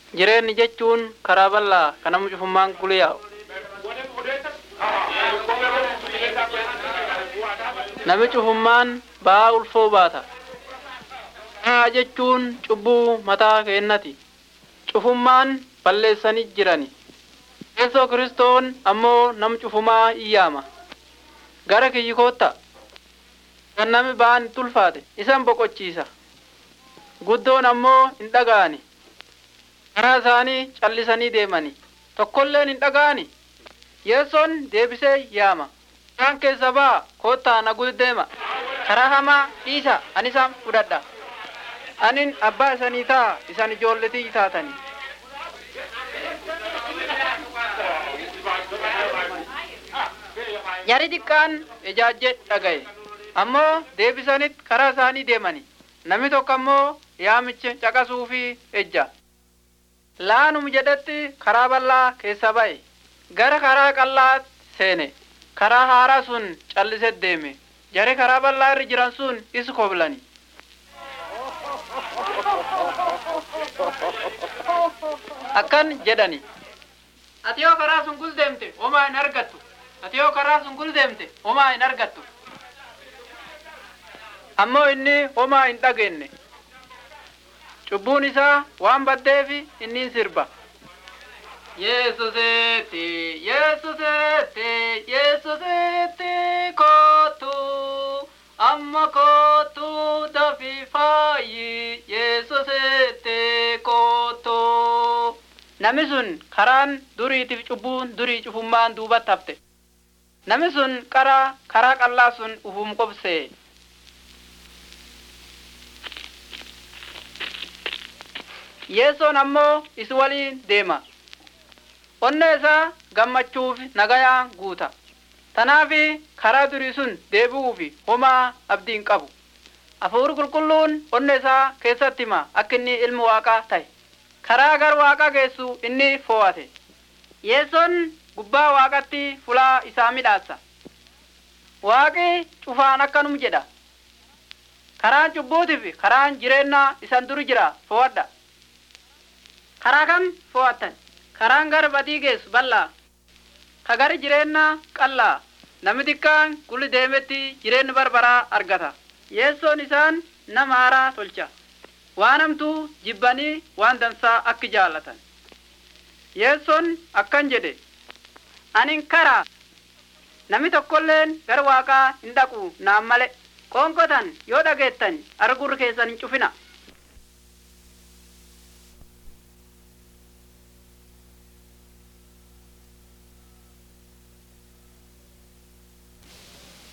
Jireenyi jechuun karaa bal'aa kan nama cufummaan guliyyaa'u. Nami cufummaan ba'aa ulfoo baata. Haa jechuun cubbuu mataa keennati. Cufummaan balleessanii jirani. Yeesoo kiristoon ammoo nam cufumaa iyyaama. Gara kiyyi kootta. Kan nami ba'aan itti ulfaate isan boqochiisa. Guddoon ammoo hin dhaga'ani. Karaa isaanii callisanii deemani. Tokkolleen hin dhaga'ani. Yeessoon deebisee yaama. Isaan keessa ba'a koottaa na deema. Karaa hamaa dhiisa ani isaan fudhadha. Anin abbaa isanii ta'a isan ijoolletii taatani. Jari xiqqaan ijaajje dhagaye. Ammoo deebisanitti karaa isaanii deemani. Namni tokko ammoo yaamicha caqasuu fi ejja. Laanum jedhetti karaa bal'aa keessa ba'e. Gara karaa qal'aa seene. Karaa haaraa sun callisee deeme. Jari karaa bal'aa irra jiran sun isa koblani. Akkan jedhani. Ati yoo karaa sun guldeemte homaa hin argattu. Ati yoo karaa sun guldeemte homaa hin argattu. Ammoo inni homaa hin dhageenye. Cubbuun isaa waan baddeefi inni sirba. Yesusetti, Yesusetti, Yesusetti kootu, amma kootu dafi faayi, Yesusetti kootu. Nami sun karaan duriitiif cubbuun durii cufummaan duubatti hafte. Nami sun karaa karaa qal'aa sun ufum qobsee. Yeessoon ammoo isi waliin deema. Onnee isaa gammachuuf nagayaan guuta. Tanaafi karaa durii sun deebi'uufi homaa abdiin qabu. Hafuurri qulqulluun onnee isaa keessatti hima akka inni ilmi waaqaa ta'e. Karaa gara waaqaa geessu inni fo'ate. Yeessoon gubbaa waaqatti fulaa isaa midhaassa. Waaqi cufaan akkanum jedha. Karaan cubbuutiif karaan jireenyaa isan duri jira fo'adha. Karaa kam fo'attan? Karaan gara badii geessu bal'aa. Ka gara jireenyaa qal'aa. Namni xiqqaan gulli deemetti jireenya barbaraa argata. Yeessoon isaan nama haaraa tolcha. Waan hamtuu jibbanii waan dansaa akka jaallatan. Yeessoon akkan jedhe. Anin karaa. Namni tokkolleen gara waaqaa hin dhaqu naan male. Qoonqotan yoo dhageettan argurri keessan hin cufina.